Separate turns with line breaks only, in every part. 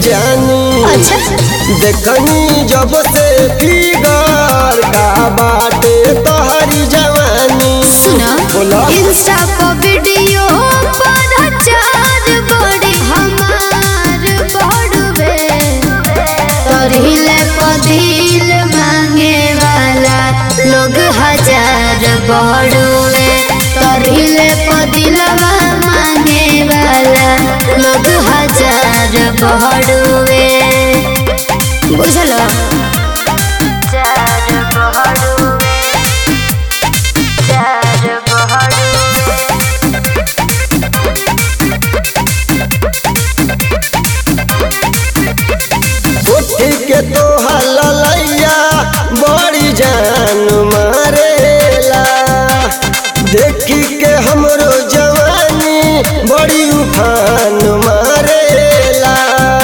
जानी
अच्छा
देखनी जब से फिगर का बाटे तोहरी जवानी
सुना
बोला
इंस्टा पर वीडियो पर चार बड़ी हमार बड़वे तोरिले पदिल मांगे वाला लोग हजार बड़वे तोरिले पदिलवा मांगे वाला लोग हजार बड़वे बुझलो हजार बड़वे
उठ के तो हलैया बड़ी जान मारेला देखी के हमरो जवानी बड़ी उफान मारेला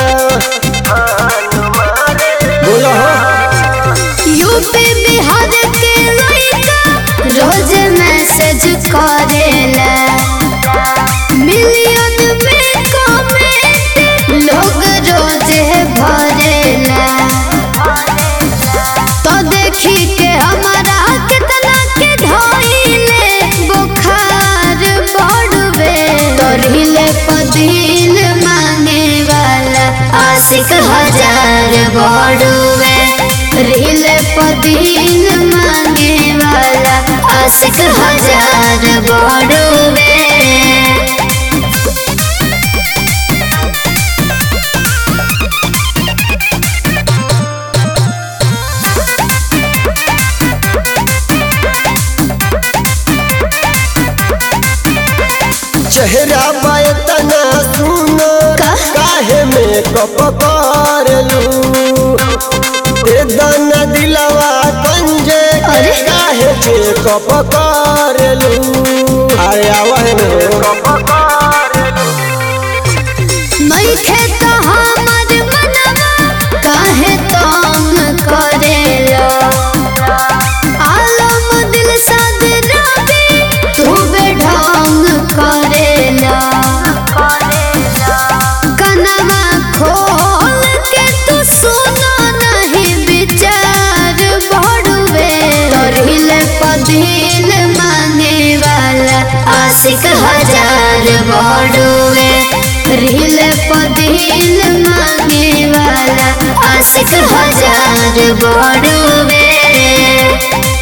बोलो
यूपी बिहार के लड़का रोज मैसेज करेला मिलियन में कमेंट लोग रोज भरेला तो देखी के हमारा कितना के धइले बुखार बढ़वे तोरिले पदिल मांगे वाला आशिक हजार बढ़वे रिले पदिल मांगे वाला आशिक हजार बढ़वे
चेहरा बातना सुनो
का?
काहे में कप करलू दे दाना दिलवा कंजे के
अरे?
काहे छे कप करलू अरे आवे
नइखे त हमर मनवा काहे तंग करेला आलम दिल साद रवि तू बेढंग करेला कनवा खोल के तू सुनो नहीं विचार बढ़वे तोरिल पदिल मांगे वाला आशिक हजार बढ़वे रिल पदिल मांगे वाला आशिक हजार बढ़वे